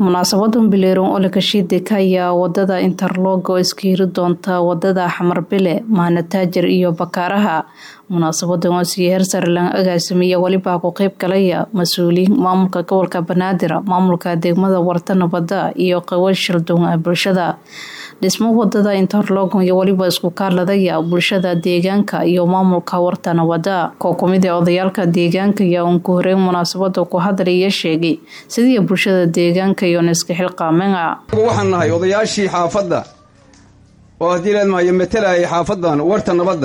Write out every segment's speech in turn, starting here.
munaasabadan bileeron oo lakashiideka ayaa wadada interlog oo iska hiri doonta wadada xamarbile mahanataajir iyo bakaaraha munaasabadan oo sii heer sare laga agaasimiya welibaa ku qeyb galaya mas-uuliyiin maamulka gobolka banaadir maamulka degmada warta nabada iyo qawa shildon bulshada dhismo wadada interlogon iyo weliba isku kaaladaya bulshada deegaanka iyo maamulka warta nabada koo kumid ee odayaalka deegaanka ayaa uun ku horeyn munaasabada ku hadlaya sheegay sidii bulshada deegaanka iyoon iska xilqaamena waxaan nahay odayaashii xaafadda oo haddii leedmahayo matalayay xaafadan warta nabadda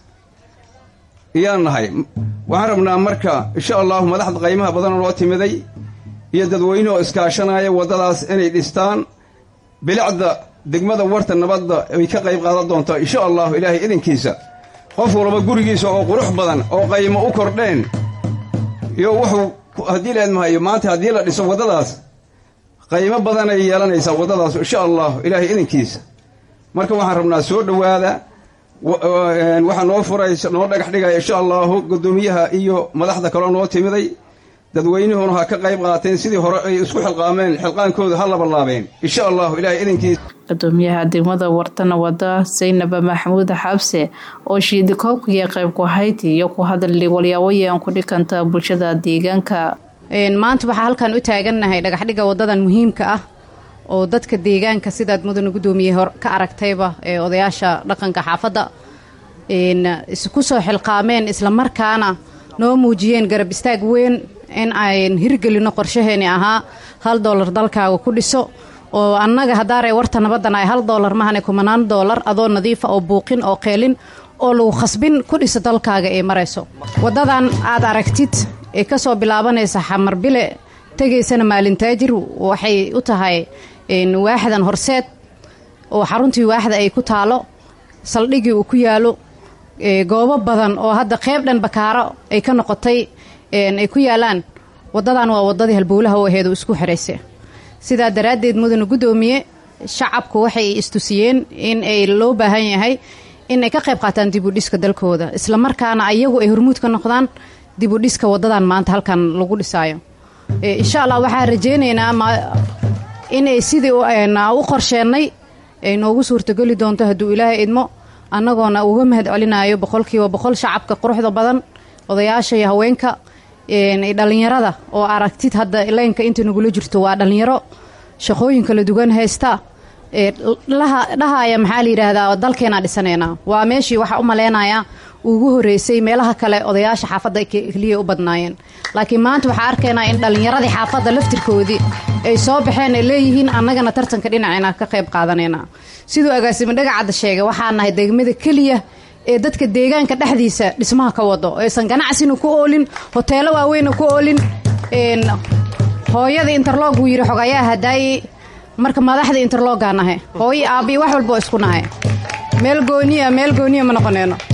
iyaan nahay waxaan rabnaa marka insha allahu madaxda qaymaha badan noo timiday iyo dadweyne oo iskaashanaya waddadaas inay dhistaan bilicda degmada warta nabadda ay ka qayb qaadan doontaa insha allahu ilaahay idinkiisa qof walba gurigiisa oo qurux badan oo qaymo u kordheen iyo wuxuu haddii leedmahayo maanta haddii la dhiso waddadaas qaymo badanay yeelanaysaa waddadaas insha allahu ilaahay idinkiisa marka waxaan rabnaa soo dhowaada waxaa noo furaysa noo dhagax dhigaya insha allahu guddoomiyaha iyo madaxda kaloo noo timiday dadweynuhuna ha ka qayb qaateen sidii hore ay isku xilqaameen xilqaankooda ha labalaabeen insha allahu ilahay idinkiisa gudoomiyaha degmada wartana wada saynaba maxamuud xabse oo shiidi koobkaiyo qayb ku hayti iyo ku hadli walyaawayan ku dhikanta bulshada deegaanka maanta waxaa halkan u taagannahay dhagaxdhiga wadadan muhiimka ah oo dadka deegaanka sidaad mudana guddoomiye hor ka aragtayba ee odayaasha dhaqanka xaafadda isku soo xilqaameen islamarkaana noo muujiyeen garab istaag weyn in ayn hirgelino qorshaheeni ahaa hal doolar dalkaaga ku dhiso oo annaga haddaaree warta nabaddan ay hal doolar mahane kumanaan doolar adoo nadiifa oo buuqin oo qeelin oo lagu khasbin ku dhiso dalkaaga ee marayso waddadan aad aragtid ee ka soo bilaabanaysa xamarbile tegaysana maalintaajir waxay u tahay waaxdan horseed oo xaruntii waaxda ay ku taalo saldhigii uu ku yaalo goobo badan oo hadda qeyb dhan bakaaro ay ka noqotay ay ku yaalaan waddadan waa waddadii halbowlaha u aheed oo isku xiraysa sidaa daraaddeed mudana guddoomiye shacabku waxay istusiyeen in ay loo baahan yahay in ay ka qayb qaataan dibudhiska dalkooda islamarkaana ayagu ay hormuud ka noqdaan dibudhiska waddadan maanta halkan lagu dhisaayo insha allah waxaan rajaynaynaa inay sidii u qorsheennay ay noogu suurtogeli doonto hadduu ilaahay idmo annagoona uga mahad celinayo boqolkiiba boqol shacabka quruxda badan odayaasha iyo haweenka dhallinyarada oo aragtid hadda leynka inta nagula jirto waa dhallinyaro shaqooyin kala duwan haysta dhahaya maxaa la yidhaahdaa dalkeenaa dhisanaynaa waa meeshii waxaa u maleynayaa ugu horeysay meelaha kale odayaasha xaafadda keliya u badnaayeen laakiin maanta waxaa arkaynaa in dhallinyaradii xaafadda laftirkoodii ay soo baxeen ay leeyihiin annagana tartanka dhinacina ka qayb qaadanaynaa siduu agaasimo dhagacadda sheegay waxaa nahay degmada keliya ee dadka deegaanka dhexdiisa dhismaha ka wado aysan ganacsina ku oolin hoteelo waaweyna ku oolin hooyada interlog wuu yidhi xogayaa hadaaye marka madaxda interlogaa nahay hooyo aabbiyo wax walba oo isku nahay meel gooniya meel gooniya ma noqoneyno